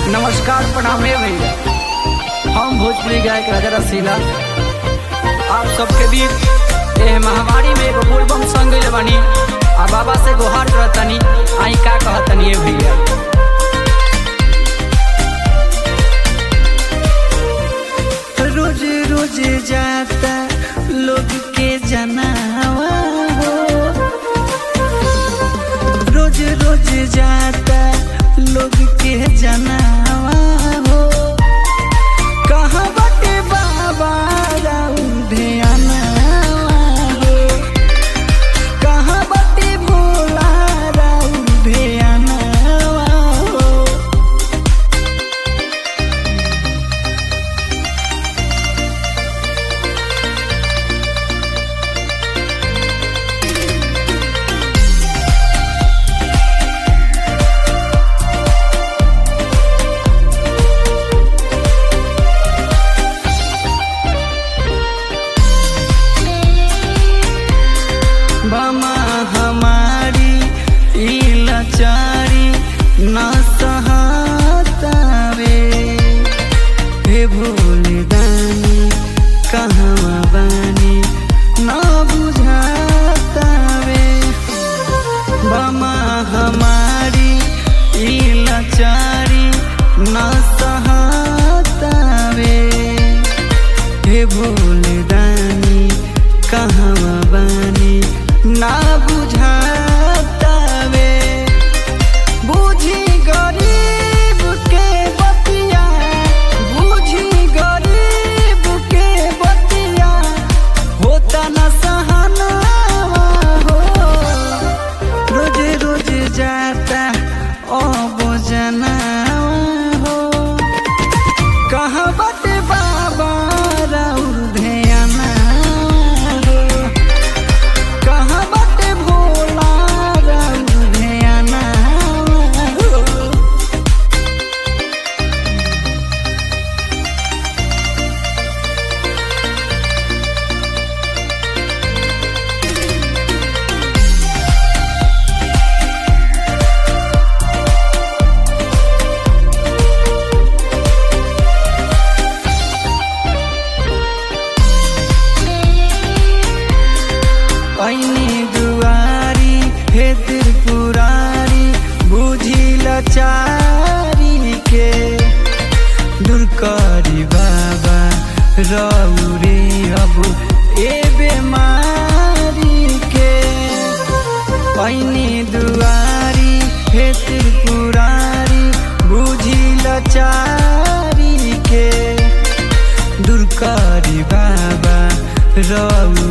नमस्कार प्रणाम हे भैया हम भोजपुरी गायक राजा रसीला आप सबके बीच एह महामारी में एगो बोलबम संग गइल बानी आ बाबा से गुहार करतनी आई का कहतनी हे भैया रोज रोज जाता लोग के जनावा हो रोज रोज जाता लोग के जनावा हो कहाँ बटे बाबा राउर ध्यानवा हो कहाँ बटे भोला राउर ध्यानवा हो बमा हमारी ई लाचारी न सहतावे हे भोले दानी कहवा बानी न बुझातावे बमा हमारी ई लाचारी न सहतावे हे भोले दानी कहवा बानी ना बुझातावे बुझी गरीब के बतिया बुझी गरीब के बतिया होता न सहनावा हो रोज रोज जाता ओ बोजनावा हो कहाँ बटे बाबा राउर ध्याना हो कहाँ बटे भोला राउर ध्याना हो ऐनी दुआरी हे त्रिपुरारी बुझी लाचारी के दुर्कारी बाबा रौरे अब ए बेमारी के ऐनी दुआरी हे त्रिपुरारी बुझी लाचारी के दुर्कारी बाबा रौ